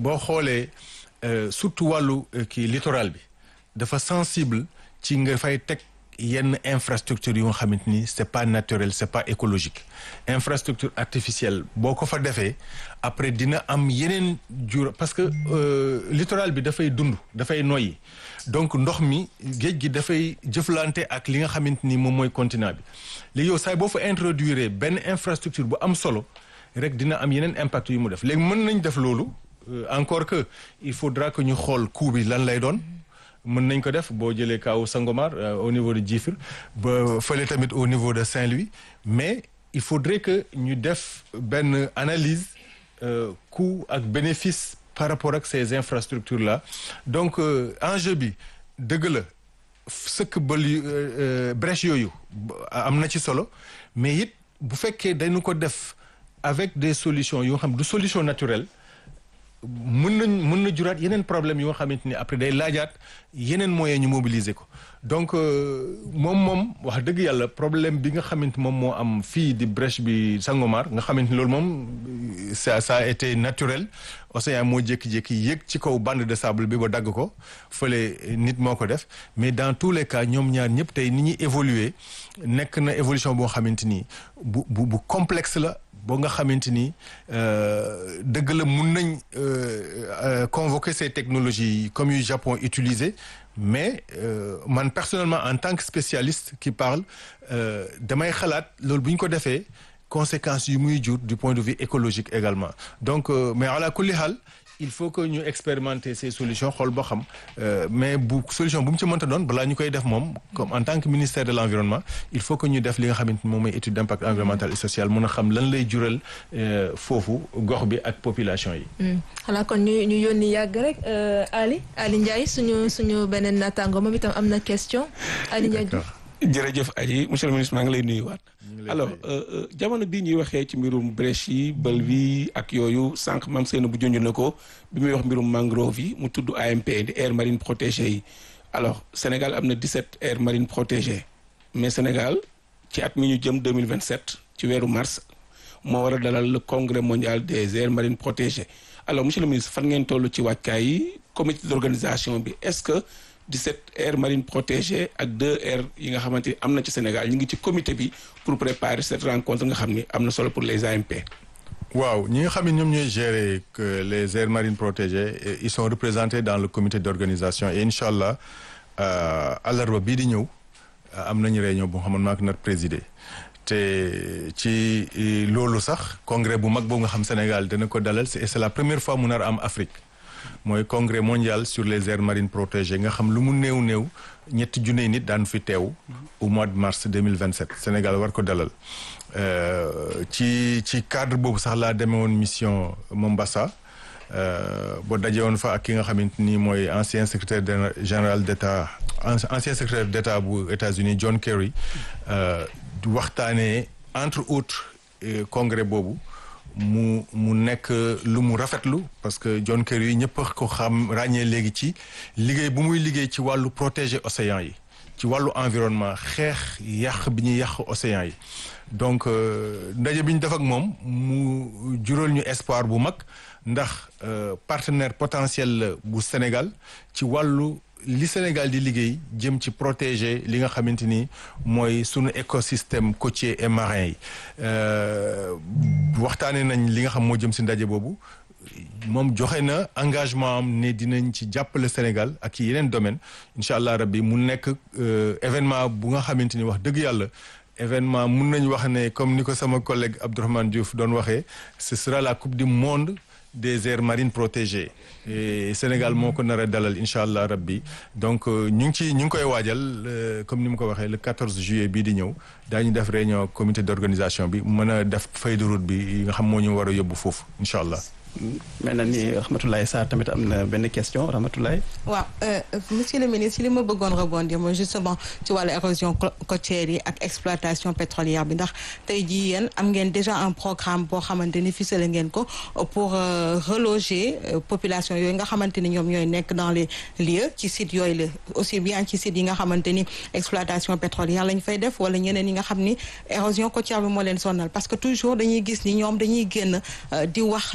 boo xoolee surtout wàllu kii littoral bi dafa sensible ci nga fay teg yenn infrastructure yu nga xamante ni c'est pas naturel c'est pas écologique infrastructure artificielle boo ko fa defee après dina am yeneen jur parce que littoral bi dafay dund dafay noyyi donc ndox mi géej gi dafay jëflante ak li nga xamante ni moom mooy continent bi léegi yow saay boo fa introduire benn infrastructure bu am solo rek dina am yeneen impact yu mu def léegi mën nañ def loolu encore que il faudra que ñu xool coût bi lan lay doon mën nañ ko def boo jëlee kaw Sangomar au niveau de Djifir ba fële tamit au niveau de Saint-Louis mais il faudrait que ñu def benn analyse coût ak bénéfice par rapport ak ces infrastructures là donc enjeu bi dëgg la sëkk bël brèche yooyu am na ci solo mais it bu fekkee dañu ko def avec des solutions yoo xam du solution naturelle mën nañ mën na juraat yeneen problème yoo xamante ni après day laajaat yeneen moyens ñu mobiliser ko donc moom moom wax dëgg yàlla problème bi nga xamante moom moo am fii di brèche bi Sangomar nga xamante ni loolu moom ça ça a été naturel océan moo jékki-jékki yéeg ci kaw bande de sable bi ba dagg ko fële nit moo ko def mais dans tous les cas ñoom ñaar ñëpp tey ni ñuy évoluer nekk na évolution boo xamante ni bu bu bu complexe la boo nga xamante ni dëgg la mun nañ convoquer ces technologies comme yu Japon utilisé mais man personnellement en tant que spécialiste qui parle damay xalaat loolu bu ñu ko defee conséquences yu muy jur du point de vue écologique également donc mais ala kulli xaal il faut que ñu expérimenter ces solutions xool boo xam mais bu solution bu mu ci mënta doon balaa ñu koy def moom comme en tant que ministère de l'environnement il faut que ñu def li nga xamante ni moom mooy étude d'impact environnemental et social mun a xam lan lay jural foofu gox bi ak population yi. xanaa kon ñu ñu yónni yàgg rek Ali Ali Ndiaye suñu suñu beneen naataango moom itam am na question Ali Ndiaye. jërëjëf Aji monsieur le ministre maa ngi lay nuyuwaat. alors jamono bii ñuy waxee ci mbirum brèche yi bël bi ak yooyu sànq mam seen bu junj na ko bi muy wax mbirum mangrove yi mu tudd AMP di aire marine protégée yi alors Sénégal am na 17 aires marines protégées mais Sénégal ci at mi ñu jëm 2027 ci weeru mars moo war a dalal le congrès mondial des aires marines protégées alors monsieur le ministre fan ngeen toll ci wàccaay yi comité d'organisation bi est-ce que 17 aires marines protégées ak deux aires yi nga xamante ni am na ci Sénégal ñu ngi ci comité bi pour préparer cette rencontre nga xam ni am na solo pour les AMP. waaw ñi nga xam ne ñoom ñooy gérer que les aires marines protégées ils sont représentés dans le comité d'organisation et incha allah àllarba bii di ñëw am nañu réunion bu nga xam ne maa ko nar présider te ci loolu sax congrès bu mag boobu nga xam Sénégal dana ko dalal et c'est la première fois mu nar am Afrique. mooy congrès mondial sur les aires marines protégées nga xam lu mu néew néew ñetti junne nit daan fi teew au mois de mars 2027 Sénégal war ko dalal ci ci cadre boobu sax laa demee woon mission Mombasa boo daje woon fa ak ki nga xamante ni mooy ancien secrétaire général d'État ancien secrétaire d'État bu États-Unis John Kerry waxtaanee entre autres congrès boobu mu mu nekk lu mu rafetlu parce que John Kerry yi ñëpp ko xam ràññee léegi ci liggéey bu muy liggéey ci wàllu protéger océan yi ci wàllu environnement xeex yàq bi ñuy yàq océan yi donc ndaje bi ñu def ak moom mu jural ñu espoir bu mag ndax partenaire potentiel la bu Sénégal ci wàllu li Sénégal di liggéey jëm ci protéger li nga xamante ni mooy sunu écosystème côtier et marin yi waxtaanee nañ li nga xam moo jëm si ndaje boobu moom joxe na engagement am ne dinañ ci jàppale Sénégal ak ci yeneen domaine incha allah rabbi mu nekk événement bu nga xamante ni wax dëgg yàlla événement mun nañ wax ne comme ni ko sama collègue Abdourahmane Diouf doon waxee ce sera la coupe du monde des aires marines protégées et Sénégal moo ko nar a dalal incha allah rabbi donc ñu ngi ci ñu ngi koy waajal comme ni mu ko waxee le 14 juillet bii di ñëw daañu def réunion comité d'organisation bi mën a def feuille de route bi nga xam moo ñu war a yóbbu foofu incha allah. mel na ni Rahmatoulaye Sarr tamit am na benn question Rahmatoulaye. waaw monsieur le ministre li ma bëggoon rebondir mooy justement ci wàllu érosion côtière yi ak exploitation pétrolière bi ndax tey jii yéen am ngeen déjà un programme boo xamante ni ficelé ngeen ko pour reloger population yooyu nga xamante ni ñoom ñooy nekk dans les lieux ci sites yooyu la aussi bien ci sites yi nga xamante ni exploitation pétrolière lañ fay def wala ñeneen yi nga xam ni érosion côtière bi moo leen sonal parce que toujours dañuy gis ni ñoom dañuy génn di wax li difficulté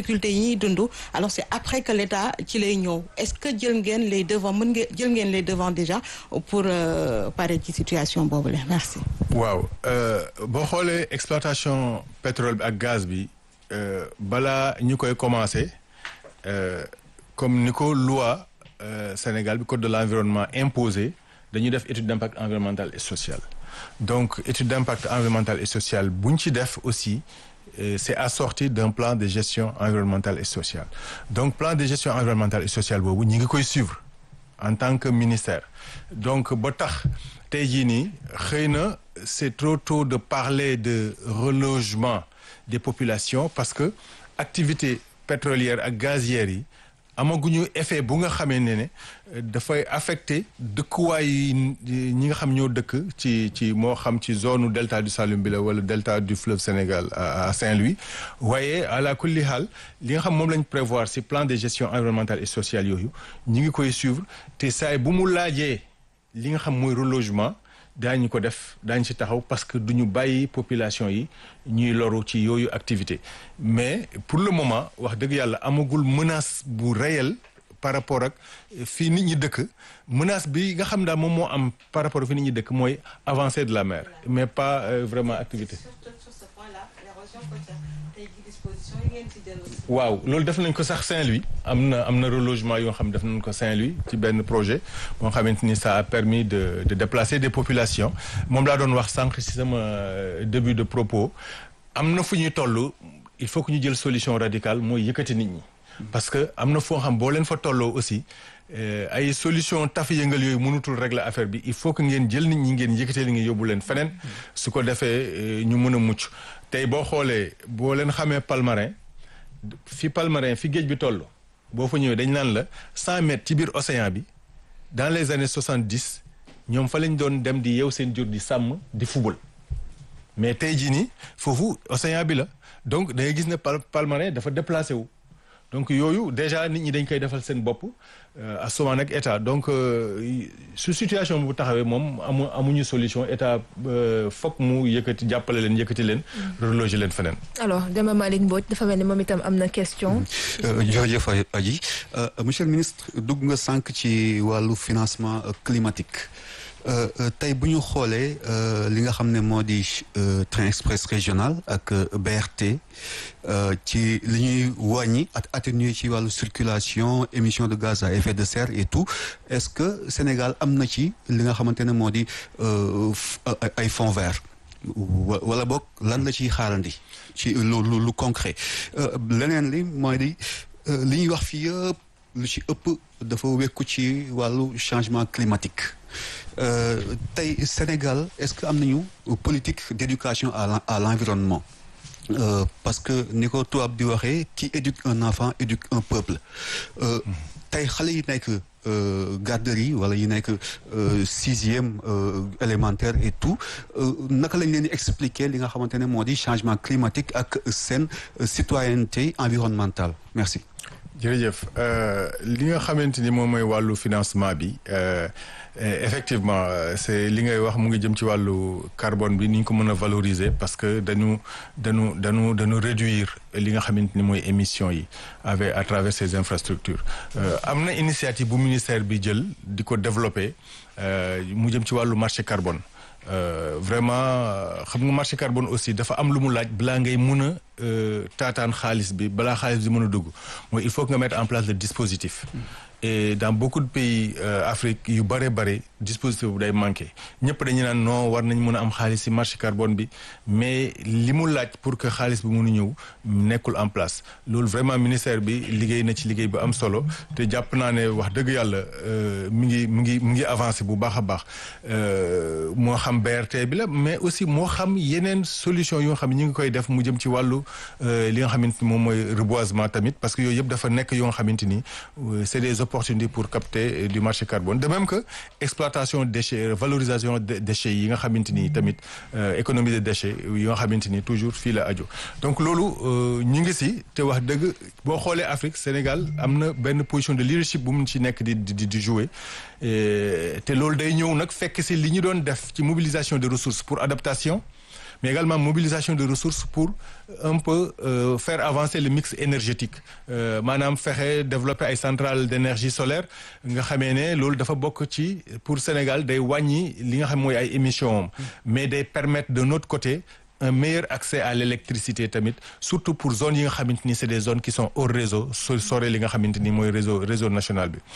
difficultés yi ñuy dund alors c'est après que l'État ci lay ñëw est-ce que jël ngeen les devants mën ngeen jël ngeen les devants déjà pour pare ci situation boobu la merci. waaw boo xoolee exploitation pétrole bi ak gaz bi balaa ñu koy commencer comme ni ko loi Sénégal bi code de l'environnement imposé dañuy def étude d'impact environnemental et social donc étude d'impact environnemental et social bu ñu ci def aussi c'est assorti d'un plan de gestion environnementale et sociale donc plan de gestion environnementale et sociale boobu ñi ngi koy suivre en tant que ministère donc ba tax tey jii nii xëy na c'est trop tôt de parler de relogement des populations parce que activité pétrolière ak gazière yi amaguñu effet bu nga xamee ne ne dafay affecté dëkkuwaay yi ñi nga xam ñoo dëkk ci ci moo xam ci zone delta du Saloum bi la wala delta du fleuve Sénégal à Saint-Louis waaye ala kulli haal li nga xam moom lañ prévoir ci plan de gestion environnementale et sociale yooyu ñi ngi koy suivre te saay bu mu laajee li nga xam mooy relogement daañu ko def daañu ci taxaw parce que duñu bàyyi population yi ñuy loru ci yooyu activité mais pour le moment wax dëgg yàlla amagul menace bu réel par rapport ak fii nit ñi dëkk menace bi nga xam daal moom moo am par rapport ak fii nit ñi dëkk mooy avancée de la mer mais pas euh, vraiment activité waaw loolu def nañ ko sax Saint-Louis am na am na relogement yoo xam def nañ ko Saint-Louis ci benn projet moo xamante ni ça a permis de de déplacer des populations moom laa doon wax sànq ci sama début de propos am na fu ñuy toll il faut que ñu jël solution radicale mooy yëkkati nit ñi parce que am na foo xam boo leen fa tolloo aussi ay solution tafi yëngal yooyu mënutul régler affaire bi il faut que ngeen jël nit ñi ngeen yëkkatee li ngeen yóbbu leen feneen su ko defee ñu mën a mucc tey boo xoolee boo leen xamee Palmarin fi Palmarin fi géej bi toll boo fa ñëwee dañ naan la cent mètres ci biir océan bi dans les années soixante dix ñoom fa lañ doon dem di yeew seen jur di sàmm di fubal mais tey jii nii foofu océan bi la donc da ngay gis ne Palmarin dafa déplacé wu donc yooyu déjà nit ñi dañ koy defal seen bopp à souvent nag état donc su situation bu taxawee moom amu amuñu solution état fokk mu yëkkati jàppale leen yëkkati leen reloger leen feneen alors Demba Malick Mbodj dafa mel ni moom itam am na question jërëjëf Adji monsieur le ministre dugg nga sànq ci wàllu financement climatique tey bu ñu xoolee li nga xam ne moo di train express régional ak BRT ci li ñuy wàññi ak atténuer ci wàllu circulation émission de gaz à effet de serre et tout est-ce que Sénégal am na ci li nga xamante ne moo di ay fonds verts wala boog lan la ciy xaarandi ci lu lu concret leneen li mooy di li ñuy wax fii yëpp lu ci ëpp dafa wekku ci wàllu changement climatique tey Sénégal est-ce que am nañu politique d'éducation à à l'environnement Euh, parce que ni ko tubaab di waxee qui éduque un enfant éduque un peuple tey xale yi nekk garderie wala yi nekk sixième élémentaire et tout naka lañ leen di expliquer li nga xamante ne moo di changement climatique ak seen citoyenneté environnementale merci jërëjëf li nga xamante ni moom mooy wàllu financement bi effectivement c'est li ngay wax mu ngi jëm ci wàllu carbone bi ni ñu ko mën a valoriser parce que dañu dañu dañu dañu réduire li nga xamante ni mooy émission yi avec à travers ces infrastructures am na initiative bu ministère bi jël di ko développer mu jëm ci wàllu marché carbone Euh, vraiment xam nga marché carbone aussi dafa am lu mu laaj balaa ngay mun a taataan xaalis bi balaa xaalis bi mën a dugg mooy il faut que nga mettre en place le dispositif. et dans beaucoup de pays euh, Afrique yu bare bare dispositif bu day manqué ñëpp dañu naan non war nañ mën a am xaalis ci marché carbone bi mais li mu laaj pour que xaalis bi mën a ñëw nekkul en place loolu vraiment ministère bi liggéey na ci liggéey bu am solo te jàpp naa ne wax dëgg yàlla mi ngi mi ngi mi ngi avancé bu baax a baax moo xam BRT bi la mais aussi moo xam yeneen solution yoo xam ne ñu ngi koy def mu jëm ci wàllu li nga xamante ni moom mooy reboisement tamit parce que yooyu yëpp dafa nekk yoo nga xamante ni c'est des opportunités pour capter du marché carbone de même que exploitation déchets valorisation des déchets yi nga xamante ni tamit économie de déchets yi nga xamante ni toujours fii la aju donc loolu ñu ngi si te wax dëgg boo xoolee Afrique Sénégal am na benn position de leadership bu mu ci nekk di di di jouer te loolu day ñëw nag fekk si li ñu doon def ci mobilisation de ressources pour adaptation mais également mobilisation de ressources pour un peu euh, faire avancer le mix énergétique euh, maanaam fexe développer ay centrales d'énergie solaire nga xamee ne loolu dafa bokk ci pour Sénégal day wàññi li nga xam mooy ay émissions am mais day permettre de notre côté un meilleur accès à l'électricité tamit surtout pour zones yi nga xamante ni c'est des zones qui sont hors réseau so sore li nga xamante ni mooy réseau réseau national bi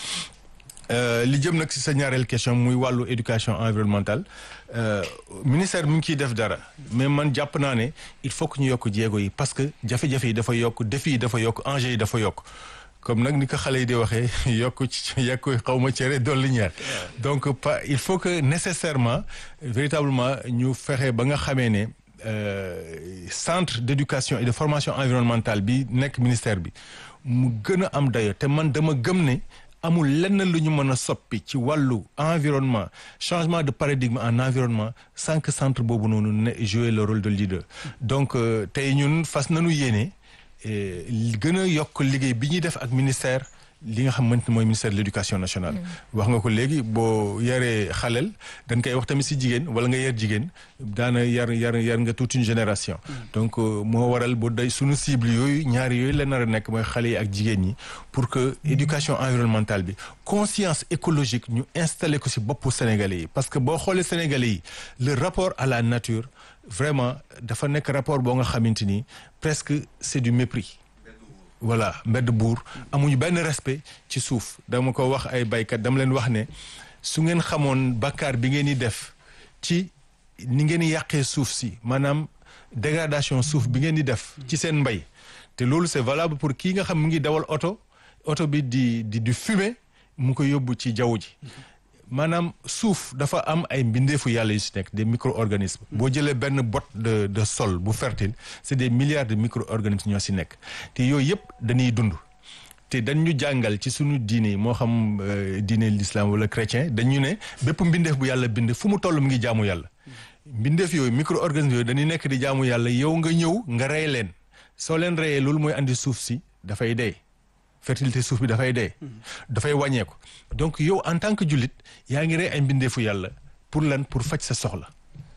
li jëm nag ci sa ñaareel question muy wàllu éducation environnementale euh, ministère mi ngi ciy def dara mais man jàpp naa ne il faut que ñu yokk jéego yi parce que jafe-jafe yi dafa yokk défi yi dafa yokk enjeux yi dafa yokk comme nag ni ko xale yi di waxee yokk ci yokk xaw ma cere dolli ñaar donc pas il faut que nécessairement véritablement ñu fexe ba nga xamee ne euh, centre d'éducation et de formation environnementale bi nekk ministère bi mu gën a am dayo te man dama gëm ne amul lenn lu ñu mën a soppi ci wàllu environnement changement de paradigme en environnement sans que centre boobu noonu ne jouer le rôle de leader donc euh, tey ñun fas nañu yéene gën a yokk liggéey bi ñuy def ak ministère li nga xamante ne mooy ministère de l'éducation nationale wax nga ko léegi boo yaree xaleel dañ koy wax tamit si jigéen wala nga yar jigéen daana yar yar yar nga toute une génération donc moo waral bu day suñu cible yooyu ñaari yooyu la nar a nekk mooy xale yi ak jigéen ñi pour que éducation environnementale bi conscience écologique ñu installé ko si boppu sénégalais yi parce que boo xoolee sénégalais yi le rapport à la nature vraiment dafa nekk rapport boo nga xamante ni presque c'est du mépris voilà mbedd buur amuñu benn respect ci suuf dama ko wax ay baykat dama leen wax ne su ngeen xamoon bakkaar bi ngeen di def ci ni ngeen di yàqee suuf si maanaam dégradation suuf bi ngeen di def ci seen mbay te loolu c'est valable pour kii nga xam mu ngi dawal oto oto bi di di di fumer mu ko yóbbu ci jaww ji maanaam suuf dafa am ay mbindeefu yàlla yu si nekk des micro-organismes boo jëlee benn botte de de sol bu fertile c'est des milliards de micro-organismes ñoo si nekk te yooyu yëpp dañuy dund te dañ ñu jàngal ci suñu diine moo xam diine l'islam wala chrétien dañu ne bépp mbindeef bu yàlla bind fu mu toll mu ngi jaamu yàlla mbindeef yooyu micro-organismes yooyu dañuy nekk di jaamu yàlla yow nga ñëw nga rey leen soo leen reyee loolu mooy andi suuf si dafay dee fertilité suuf bi dafay dee dafay wàññeeku donc yow en tant que jullit yaa ngi rey ay mbindeefu yàlla pour lan pour faj sa soxla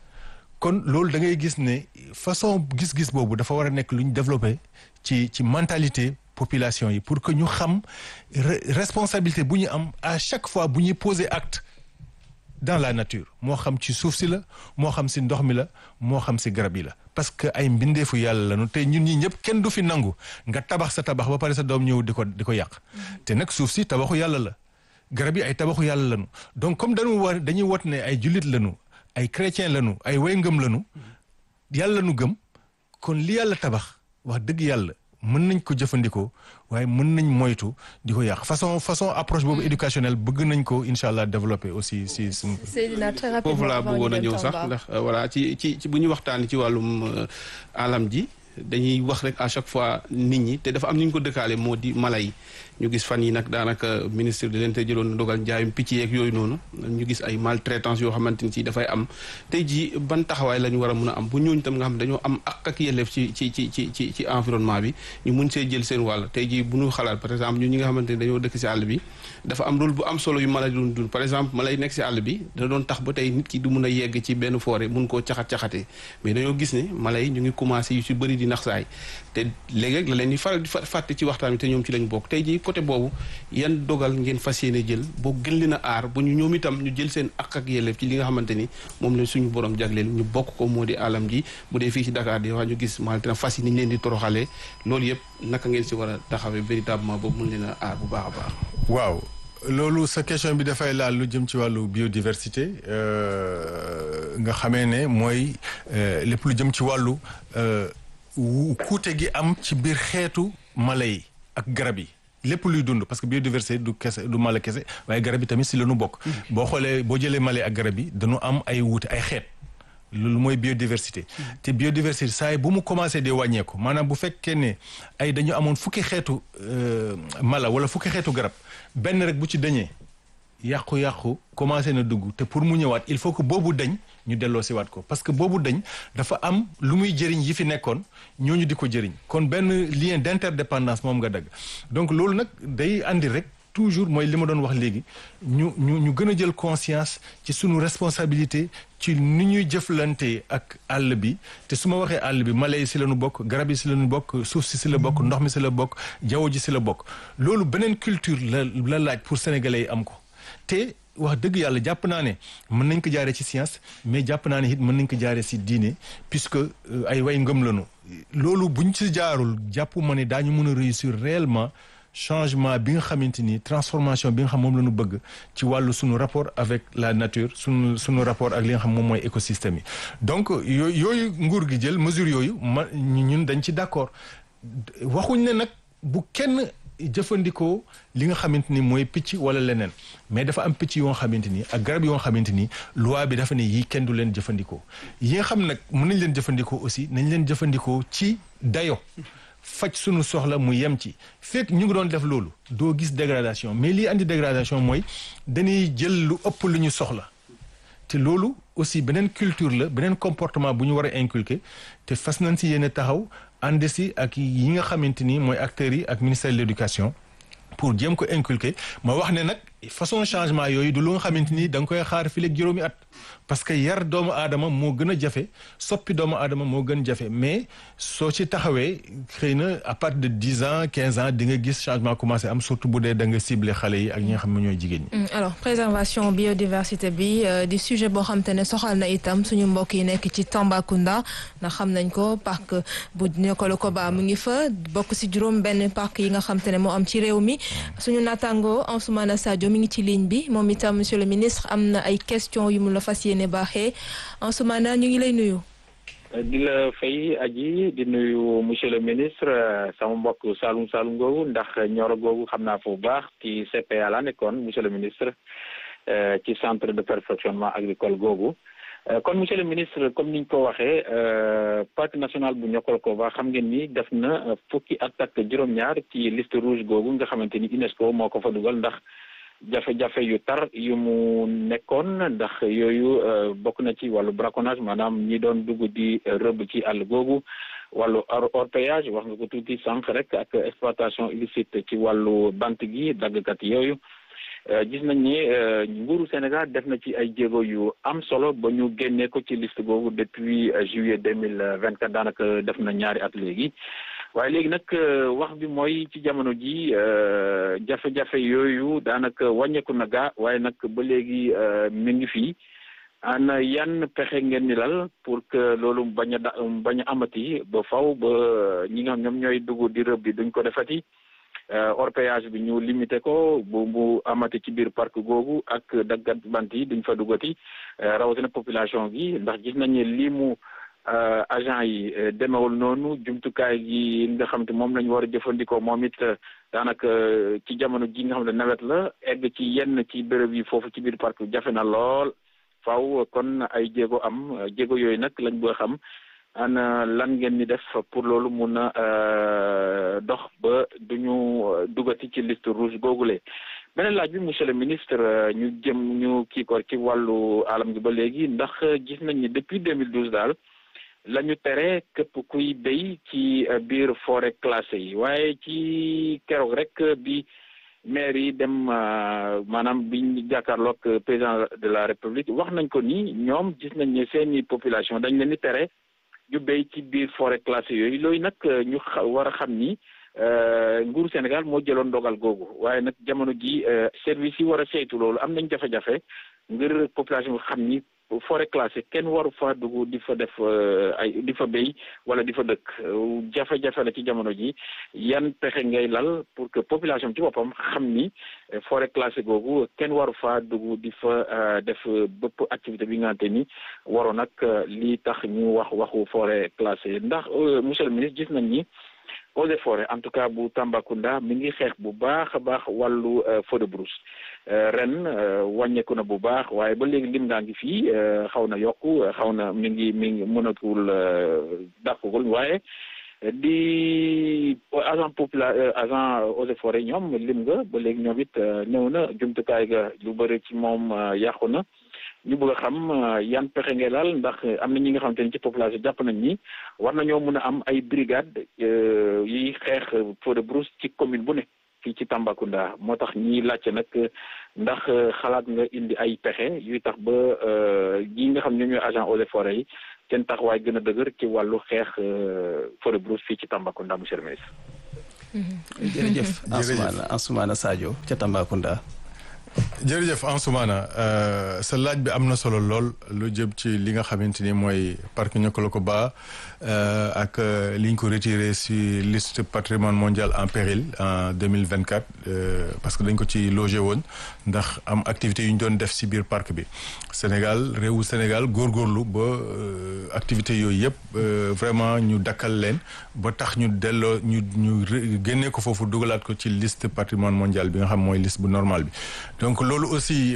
kon loolu da ngay gis ne façon gis-gis boobu dafa war a nekk lu ñu développé ci ci mentalité population yi pour que ñu xam responsabilité bu ñu am à chaque fois bu ñuy poser acte dans la nature moo xam ci suuf si la moo xam si ndox mi la moo xam si garab yi la parce que ay mbindeefu yàlla lañu te ñun ñi ñëpp kenn du fi nangu nga tabax sa tabax ba pare sa doom ñëw di ko di ko yàq te nag suuf si tabaxu yàlla la garab yi ay tabaxu yàlla lañu donc comme dañu war dañuy wot ne ay jullit lañu ay chrétien lañu ay way ngëm lañu yàlla lañu gëm kon li yàlla tabax wax dëgg yàlla mën nañ ko jëfandikoo waaye mën nañ moytu di ko yàq façon façon approche boobu éducationnelle bëgg nañ ko incha allah développer aussi si suñ Seydina très rapidement foofu laa avant bëggoon a ñu dem ñëw sax Tamba. ndax voilà ci ci ci bu ñu waxtaan ci wàllum euh, alam ji dañuy wax rek à chaque fois nit ñi te dafa am ni ñu ko dëkkaale moo di mala yi ñu gis fan yi nag daanaka ministre de l'intérieur jëloon na dogal njaayum picc yeeg yooyu noonu ñu gis ay maltraitance yoo xamante ni si dafay am tey jii ban taxawaay la ñu war a mun a am bu ñooñu tam nga xam dañoo am ak ak yelleef ci ci ci ci ci ci environnement bi ñu mun see jël seen wàll tey jii bu ñu xalaat par exemple ñun ñi nga xamante ni dañoo dëkk si àll bi dafa am rôle bu am solo yu mala yi doon dund par exemple mala yi nekk si àll bi da doon tax ba tey nit ki du mun a yegg ci benn forêt mun koo caxat-caxatee mais dañoo gis ne mala yi ñu ngi commencé yu si bëri di nax saay te léeg-léeg la leen di faral di fa- fàtte ci waxtaan bi te ñoom ci lañ bokk tey jii côté boobu yan dogal ngeen fas yéene jël boo gën leen a aar ba ñu ñoom itam ñu jël seen ak ak yelleef ci li nga xamante ni moom la suñu borom jagleel ñu bokk ko moo di alam ji bu dee fii ci Dakar di wax ñu gis maltraitance fas yi ni ñu leen di toroxalee loolu yëpp naka ngeen si war a taxawee véritablement ba mun leen a aar bu baax a baax waaw loolu sa question bi dafay laal lu jëm ci wàllu biodiversité euh, nga xamee ne mooy euh, lépp lu jëm ci wàllu euh, wu- kuute gi am ci biir xeetu mala yi ak garab yi lépp luy dund parce que biodiversité du kese du mala kese waaye garab yi tamit si la ñu bokk. boo xoolee boo jëlee mala yi ak garab yi dañu am ay wuute ay xeet. loolu mooy biodiversité te biodiversité saa yi bu mu commencé di wàññeeku maanaam bu fekkee ne ay dañu amoon fukki xeetu euh, mala wala fukki xeetu garab benn rek bu ci dañee yàqu-yàqu commencé na dugg te pour mu ñëwaat il faut que boobu dañ ñu delloo si waat ko parce que boobu dañ dafa am lu muy jëriñ yi fi nekkoon ñooñu di ko jëriñ kon benn lien d'interdépendance moom nga dagg donc loolu nag day andi rek toujours mooy li ma doon wax léegi ñu ñu ñu gën a jël conscience ci sunu responsabilité ci ni ñuy jëflante ak àll bi te su ma waxee àll bi mala yi si la ñu bokk garab yi si la ñu bokk suuf si si la bokk ndox mi si la bokk jaww ji si la bokk loolu beneen culture la la laaj pour sénégalais yi am ko te wax dëgg yàlla jàpp naa ne mën nañ ko jaaree ci science mais jàpp naa ne it mën nañ ko jaaree ci diine puisque ay way ngëm lañu loolu buñ ci jaarul jàpp ma ne daañu mën a réussir réellement changement bi nga xamante ni transformation bi nga xam moom la ñu bëgg ci wàllu suñu rapport avec la nature suñu suñu rapport ak li nga xam moom mooy écosystème yi donc yooyu yooyu nguur gi jël mesure yooyu ma ñun dañ ci d'accord waxuñ ne nag bu kenn jëfandikoo li nga xamante ni mooy picc wala leneen mais dafa am picc yoo xamante ni ak garab yoo xamante ni loi bi dafa ne yii kenn du leen jëfandikoo yi nga xam nag mën nañ leen jëfandikoo aussi nañ leen jëfandikoo ci dayo faj sunu soxla mu yem ci fekk ñu ngi doon def loolu doo gis dégradation mais lii andi dégradation mooy dañuy jël lu ëpp lu ñu soxla te loolu aussi beneen culture la beneen comportement bu ñu war a inculquer te fas nañ si yéene taxaw ànd si ak yi nga xamante ni mooy acteurs yi ak ministère de l'éducation pour jéem ko inculquer ma wax ne nag façon changement yooyu du lu nga xamante ni da nga koy xaar fii léegi juróomi at parce que yar doomu aadama moo gën a jafe soppi doomu aadama moo gën jafe mais soo ci taxawee xëy na à partir de dix ans quinze ans di nga gis changement commencé am surtout bu dee da nga ciblé xale yi ak ñi nga xam ne ñooy jigéen ñi. alors préservation biodiversité bi di sujet boo xam te ne soxal na itam suñu mbokk yi nekk ci Tambacounda ndax xam nañ ko parc bu Niokolo-Koba mu ngi fa bokk si juróom benn parc yi nga xam te ne moo am ci réew mi suñu naataango Ansoumana Sadio mi ngi ci ligne bi moom itam monsieur le ministre am na ay questions yu mu la fas yéene baaxee Ansoumana ñu ngi lay nuyu. di la fay aji di nuyu monsieur le ministre sama mbokk Saloum Saloum googu ndax ñoro googu xam naa fu baax ci CPA la nekkoon monsieur le ministre ci centre de perfectionnement agricole googu kon monsieur le ministre comme niñ ko waxee parc national bu Niokolo-Koba xam ngeen ni def na fukki at ak juróom-ñaar ci liste rouge googu nga xamante ni UNESCO moo ko fa dugal ndax jafe-jafe yu tar yu mu nekkoon ndax yooyu bokk na ci wàllu braconnage maanaam ñi doon dugg di rëbb ci àll googu wàllu orpaillage wax nga ko tuuti sànq rek ak exploitation illicite ci wàllu bant gi daggkat yooyu gis nañ ni nguuru Sénégal def na ci ay jéego yu am solo ba ñu génnee ko ci liste googu depuis juillet deux mille vingt quatre daanaka def na ñaari at léegi waaye léegi nag wax bi mooy ci jamono ji jafe-jafe yooyu daanaka wàññeeku na gaa waaye nag ba léegi mi ngi fii ana yan pexe ngeen ni lal pour que loolu bañ a da bañ a amati ba faw ba ñi nga xam ñoom ñooy dugg di rëbb bi duñ ko defati orpaillage bi ñu limité ko bu bu amati ci biir parc googu ak daggat bant yi duñ fa duggati rawatina population gi ndax gis nañ ne lii mu agent yi demewul noonu jumtukaay gi nga xam te moom lañ war a jëfandikoo moom it daanaka ci jamono ji nga xam ne nawet la egg ci yenn ci béréb yi foofu ci biir parc jafe na lool faaw kon ay jéego am jéego yooyu nag lañ bëgg a xam ana lan ngeen ni def pour loolu mun a dox ba duñu dugati ci liste rouge googule beneen laaj bi monsieur le ministre ñu jëm ñu kii ko ci wàllu alam gi ba léegi ndax gis nañ ni depuis 2012 daal la ñu tere képp kuy béy ci biir forêt classée yi waaye ci keroog rek bi maire yi dem maanaam biñ jàkkaarloog président de la république wax nañ ko ni ñoom gis nañ ne seeni population dañ leen di tere ñu béy ci biir forêt classée yooyu loolu nag ñu war a xam ni nguuru Sénégal moo jëloon dogal googu waaye nag jamono ji service yi war a saytu loolu am nañ jafe-jafe ngir population bi xam ni forêt classée kenn waru fa dugg di fa def ay di fa béy wala di fa dëkk jafe-jafe la ci jamono ji yan pexe ngay lal pour que population ci boppam xam ni forêt classée googu kenn waru fa dugg di fa def bëpp activité bi nga xamante ni waroon nag lii tax ñu wax waxu forêt classée ndax monsieur le ministre gis nañ ni eaux et forêts en tout cas bu Tambacounda mi ngi xeex bu baax a baax wàllu feu de brousse ren wàññeeku na bu baax waaye ba léegi lim ngaa ngi fii xaw na yokku xaw na mi ngi mi ngi mënatul dàqugul waaye di agent popula agent eaux et forêts ñoom lim nga ba léegi ñoom it ñëw na jumtukaay ga lu bëri ci moom yàqu na ñu bëgg a xam yan pexe ngay laal ndax am na ñi nga xamante ni ci population jàpp nañ ni war nañoo mën a am ay brigade yiy xeex feu de brousse ci commune bu ne fii ci Tambacounda moo tax ñiy laajte nag ndax xalaat nga indi ay pexe yuy tax ba ñi nga xam ne ñooy agent eaux et forêts yi seen taxawaay gën a dëgër ci wàllu xeex forêt brousse fii ci Tambacounda monsieur le ministre. jërëjëf Ansoumana Ansoumana Sadio ca Tambacounda. jërëjëf Ansoumana sa laaj bi am na solo lool lu jëm ci li nga xamante ni mooy parc Niokolo-Koba ak li ñu ko retiré si liste patrimoine mondial en péril en deux mille vingt quatre parce que dañ ko ci logé woon ndax am activités yu ñu doon def si biir parc bi Sénégal réewu Sénégal góorgóorlu ba activités yooyu yëpp vraiment ñu dakkal leen ba tax ñu delloo ñu ñu génnee ko foofu dugalaat ko ci liste patrimoine mondial bi nga xam mooy liste bu normal bi. donc loolu aussi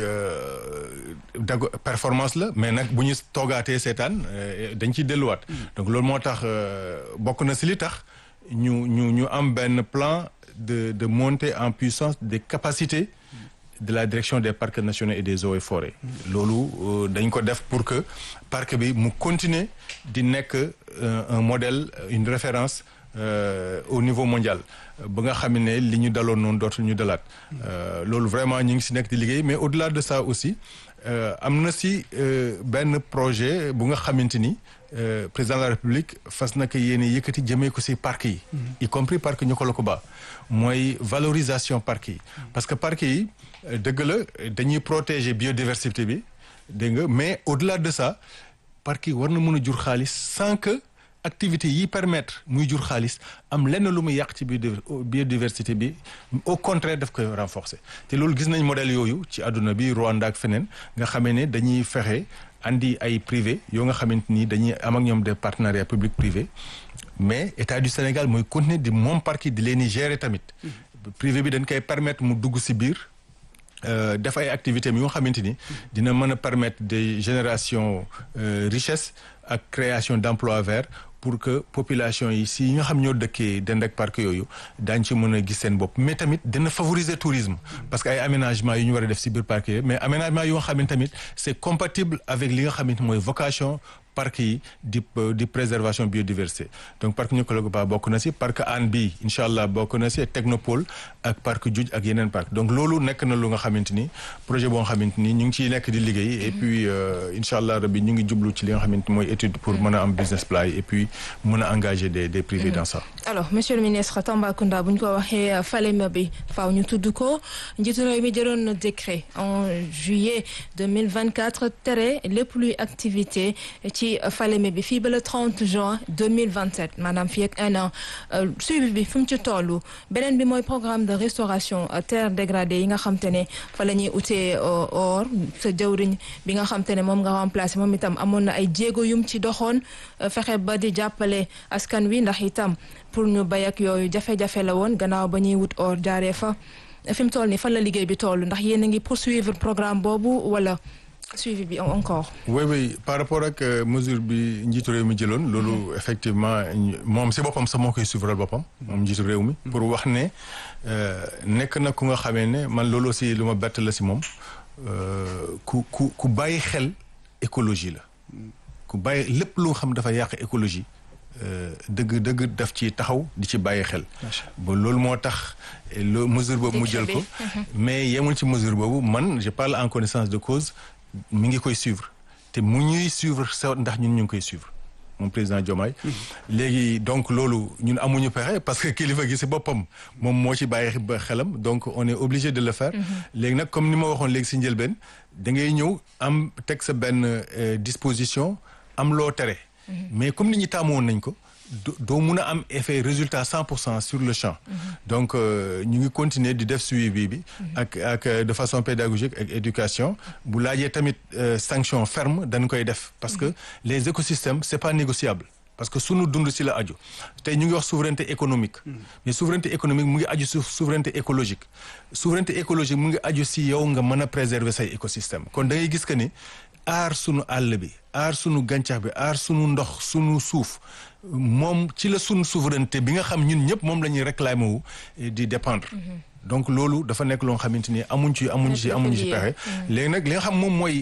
dago performance la mais nag bu ñu toogaatee seetaan dañ ciy delluwaat. donc loolu moo tax bokk na si li tax ñu ñu ñu am benn plan de de montée en puissance des capacités de la direction des parcs nationaux et des eaux et forêts. loolu dañ ko def pour que parc bi mu continuer di nekk un modèle une référence. Euh, au niveau mondial ba nga xam ne li ñu daloon noonu dootul ñu dalaat loolu vraiment ñu ngi si nekk di liggéey mais au-delà de ça aussi am na si benn projet bu nga xamante ni président de la République fas na ko yéene yëkkati jëmee ko si parc yi. y compris parc Niokolo-Koba mooy valorisation parc yi. parce que parc yi dëgg la dañuy protéger biodiversité bi dégg nga mais au-delà de ça parc yi war na mën a jur xaalis sans que. activité yi permettre muy jur xaalis am lenn lu muy yàq ci biodiversité bi au contraire daf koy renforcer te loolu gis nañ modèle yooyu ci àdduna bi Rwanda ak feneen nga xamee ne dañuy fexe andi ay privé yoo nga xamante ni dañuy am ak ñoom des partenariats public privé mais état du Sénégal mooy continuer di moom parc di leen di gérer tamit privé bi dañ koy permettre mu dugg si biir def ay activités yu nga xamante ni dina mën a permettre des générations richesse ak création d'emplois verts pour que population yi si nga xam ñoo dëkkee dend ak parc yooyu daañ ci mën a gis seen bopp mais tamit dina favoriser tourisme parce que ay aménagement yu ñu war a def si biir parc yooyu mais aménagement yoo xam ne tamit c'est compatible avec li nga xamante mooy vocation parc yi di di préservation biodiversité donc parc Niokolo-Koba bokk na si parc Hann bi incha allah bokk na si technopole ak parc Djoudj ak yeneen parc donc loolu nekk na lu nga xamante ni projet boo nga xamante ni ñu ngi ciy nekk di liggéey et puis incha allah rabbi ñu ngi jublu ci li nga xamante mooy étude pour mën a am business plan et puis mën a engager des des privés dans ça. alors monsieur le ministre Tambacounda bu ñu ko waxee Falémé bi faaw ñu tudd ko njiitu réew mi jëloon na décret en juillet 2024 tere lépp luy activité ci Falémé bi fii ba le 30 juin 2027 maanaam fii ak un an suivi bi fu mu ci toll beneen bi mooy programme de restauration terre dégradée yi nga xam te ne fa la ñuy utee or sa jawriñ bi nga xam te ne moom nga remplacé moom itam amoon na ay jéego yum ci doxoon fexe ba di jàppale askan wi ndax itam pour ñu bay ak yooyu jafe-jafe la woon gannaaw ba ñuy wut or jaaree fa fi mu toll nii fan la liggéey bi toll ndax yéen a ngi poursuivre programme boobu wala suivi bi encore. oui oui par rapport ak mesure bi njiitu réew mi jëloon loolu effectivement moom si boppam sax moo koy suivral boppam moom njiitu réew mi pour wax ne nekk na ku nga xamee ne man loolu aussi lu ma bett la si moom ku ku ku bàyyi xel écologie la ku bàyyi lépp lu nga xam dafa yàq écologie dëgg dëgg daf ci taxaw di ci bàyyi xel ba loolu moo tax loo mesure boobu mu jël ko mais yemul ci mesure boobu man je parle en connaissance de cause mi ngi koy suivre te mu ñuy suivre sa ndax ñun ñu ngi koy suivre moom président Diomaye léegi donc loolu ñun amuñu pexe parce que kilifa gi si boppam moom moo ci bàyyi ba xelam donc on est obligé de le faire léegi nag comme ni ma waxoon léegi si njëlbeen da ngay ñëw am teg sa benn disposition am loo tere mais comme nit ñi taamu woon nañ ko doo mun a am effet résultat cent pour cent sur le champ donc ñu ngi continuer di def suivi bi ak ak de façon pédagogique ak éducation bu laajee tamit sanction ferme dañ koy def parce que les écosystèmes c'est pas négociable parce que sunu dund ci la aju tey ñu ngi wax souveraineté économique mais souveraineté économique mu ngi aju ci souveraineté écologique souveraineté écologique mu ngi aju ci yow nga mën a préserver say écosystème kon da ngay gis que ni aar sunu àll bi aar sunu gàncax bi aar sunu ndox sunu suuf moom ci la sunu souveraineté bi nga xam ñun ñëpp moom la ñuy réclamer wu di dépendre donc loolu dafa nekk loo xamante ni amuñ ci amuñ ci amuñ ci pexe léegi nag li nga xam moom mooy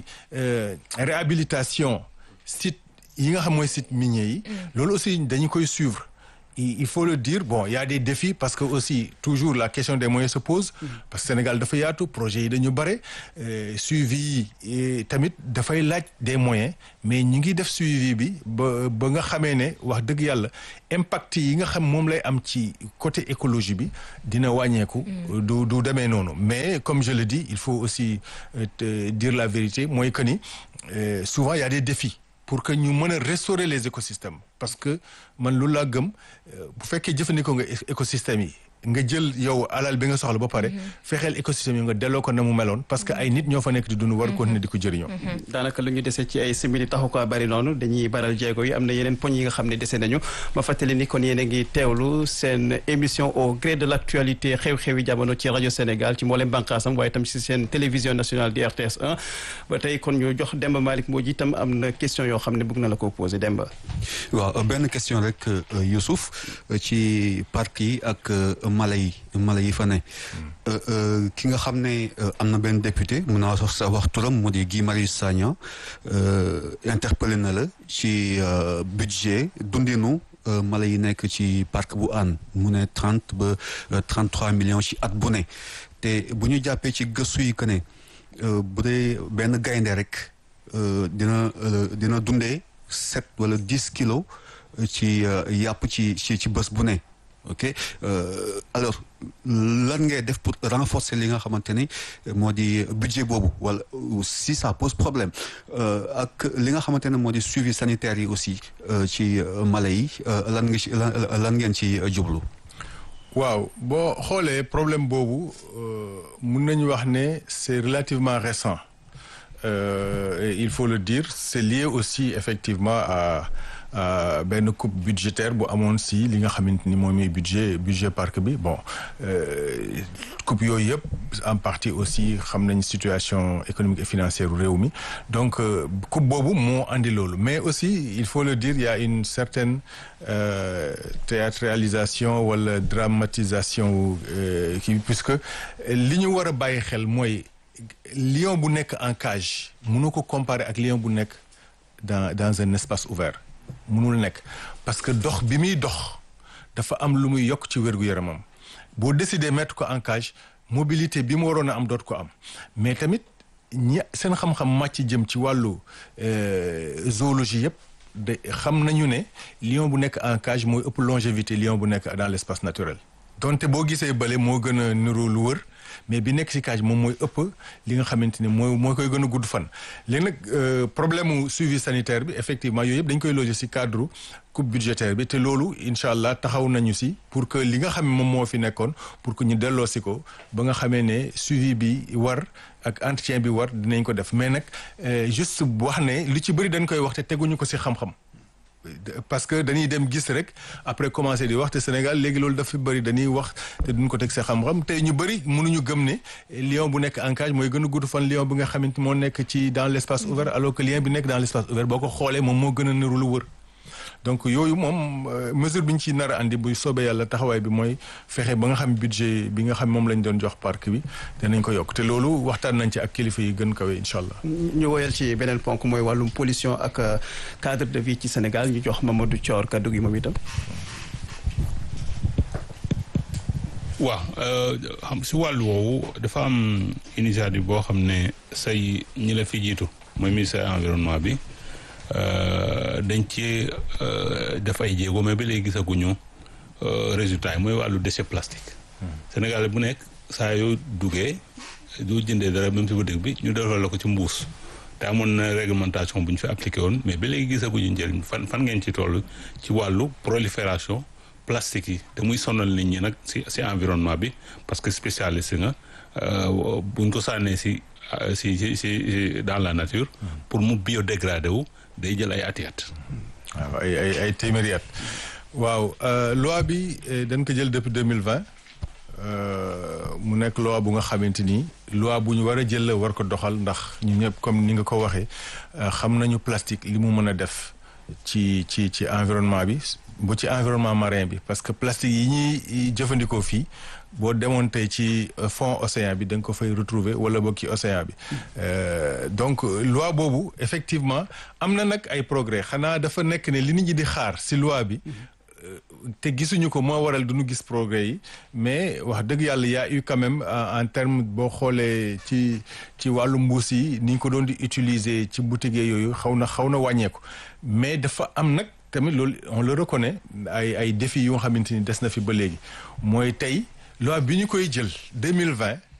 réhabilitation site yi nga xam mooy site minier yi loolu aussi dañu koy suivre il il faut le dire bon il y a des défis parce que aussi toujours la question des moyens se pose parce que Sénégal dafa yaatu projet yi dañu bare euh, suivi yi tamit dafay laaj des moyens mais ñu ngi def suivi bi ba ba nga xamee ne wax dëgg yàlla impact yi nga xam moom lay am ci côté écologie bi dina wàññeeku du du demee noonu mais comme je le dis il faut aussi euh, te dire la vérité mooy que ni euh, souvent il y a des défis pour que ñu mën a restaurer les écosystèmes parce que man lu laa gëm euh, bu fekkee jëfandikoo nga é- écosystèmes yi nga jël yow alal bi nga soxla ba pare fexeel écosystème yi nga delloo ko na mu meloon parce que ay nit ñoo fa nekk di dund war continuer di ko jëriñoo daanaka lu ñu dese ci ay simili taxu ko bari noonu dañuy baral jéego yi am na yeneen poñ yi nga xam ne dese nañu ma fàttali ni kon yéen a ngi teewlu seen émission au gré de l' actualité xew-xewi jamono ci rajo Sénégal ci mboolem bànqaasam waaye tam ci seen télévision nationale di RTS 1 ba tey kon ñu jox Demba Malick moo ji itam am na question yoo xam ne bëgg na la ko posé Demba. waaw benn question rek euh, Youssouf euh, ci parc yi ak euh, mala yi mala yi fa ne Euh, euh, ki nga xam ne euh, am na benn député mun naa wax sa wax turam mu di Guy Marius Sagna euh, interpellé na la ci euh, budget dundinu euh, mala yi nekk ci parc bu Hann mu ne trente ba trente trois millions ci at bu ne te bu ñu jàppee ci gëstu yi que ne euh, bu dee benn gaynde rek euh, dina euh, dina dundee sept wala dix kilos euh, ci euh, yàpp ci ci ci bés bu ne ok euh, alors lan ngay def pour renforcer li nga xamante ni moo di budget boobu wala si ça pose problème euh, ak li nga xamante ne moo di suivi sanitaire yi aussi euh, ci euh, mala yi euh, lan nga ci lan lan ngeen ci euh, jublu. waaw boo xoolee problème boobu euh, mun nañu wax ne c'est relativement récent euh, et il faut le dire c'est lié aussi effectivement à à benn coupe budgétaire bu amoon si li nga xamante ni moom mooy budget budget parc bi bon euh, coupe yooyu yëpp en partie aussi xam nañ situation économique et financière u réew mi donc euh, coupe boobu moo andi loolu mais aussi il faut le dire il y a une certaine euh, théâtralisation wala dramatisation wu euh, kii puisque li ñu war a bàyyi xel mooy lion bu nekk en cage mënu ko comparer ak lion bu nekk dans dans un espace ouvert mënul nekk parce que dox bi muy dox dafa am lu muy yokk ci wér-gu-yaramam boo décider mettre ko en cage mobilité bi mu waroon a am doot ko am mais tamit ñi seen xam-xam màcc jëm ci wàllu euh, zoologie yëpp de xam nañu ne lion bu nekk en cage mooy ëpp longévité lion bu nekk dans l'espace naturel donte boo gisee bële moo gën a niru lu wër mais bi nekk ci cage moom mooy ëpp li nga xamante ni mooy mooy koy gën a gudd fan léegi nag euh, problème mu suivi sanitaire bi effectivement yooyu yëpp dañ koy loger ci cadre coupe budgétaire bi te loolu incha allah taxaw nañu ci pour que li nga xam ne moom moo fi nekkoon pour que ñu delloo si ko ba nga xamee ne suivi bi war ak entretien bi war dinañ ko def mais nag euh, juste wax ne lu ci bëri dañ koy wax te teguñu ko ci xam-xam parce que dañuy dem gis rek après commencer di wax te Sénégal léegi loolu dafa bëri dañuy wax te duñ ko teg sa xam-xam te ñu bëri mënuñu gëm ne lion bu nekk en cage mooy gën a gudd fan lion bi nga xamante moo nekk ci dans l'espace ouvert alors que lion bi nekk dans l'espace ouvert boo ko xoolee moom moo gën a niru lu wër donc yooyu moom mesure bi ñu ci nar a andi bu soobee yàlla taxawaay bi mooy fexe ba nga xam budget bi nga xam moom lañ doon jox parc bi danañ ko yokk te loolu waxtaan nañ ci ak kilifa yi gën kawe incha allah. ñu woyal ci beneen ponk mooy wàllum pollution ak cadre de vie ci Sénégal ñu jox Mamadou Thior kaddu gi moom itam. waaw xam si wàllu woowu dafa am initiative boo xam ne say ñi la fi jiitu mooy ministère environnement bi. dañ ci def ay jéego mais ba léegi gisaguñu résultat yi mooy wàllu déchet plastique. Sénégal bu nekk saa yoo duggee du jëndee dara même si boutique bi ñu defal la ko ci mbuus te amoon na réglementation bu ñu fi appliqué woon mais ba léegi gisaguñu njëriñ fan fan ngeen ci toll ci wàllu prolifération plastique yi te muy sonal nit ñi nag si si environnement bi parce que spécialiste nga buñ ko sànnee si si si si dans la nature. pour mu biodégradé wu. day jël ay ati at. waaw ay ay ay téeméeri at waaw loi bi dañ ko jël depuis deux mille vingt mu nekk loi bu nga xamante ni loi bu ñu war a jël la war ko doxal ndax ñu ñëpp comme ni nga ko waxee xam nañu plastique li mu mën a def ci ci ci environnement bi bu ci environnement marin bi parce que plastique yi ñuy jëfandikoo fii boo demoon tey ci fond océan bi da nga ko fay retrouver wala boog ci océan bi donc loi boobu effectivement am na nag ay progrès xanaa dafa nekk ne li nit ñi di xaar si loi bi te gisuñu ko moo waral du ñu gis progrès yi mais wax dëgg yàlla y a eu quand même en terme boo xoolee ci ci wàllu mbuus yi ni ñu ko doon di utiliser ci boutique yooyu xaw na xaw na wàññeeku mais dafa am nag tamit loolu on le reconnaît ay ay défis yu nga xamante ni des na fi ba léegi mooy tey loi bi ñu koy jël deux mille vingt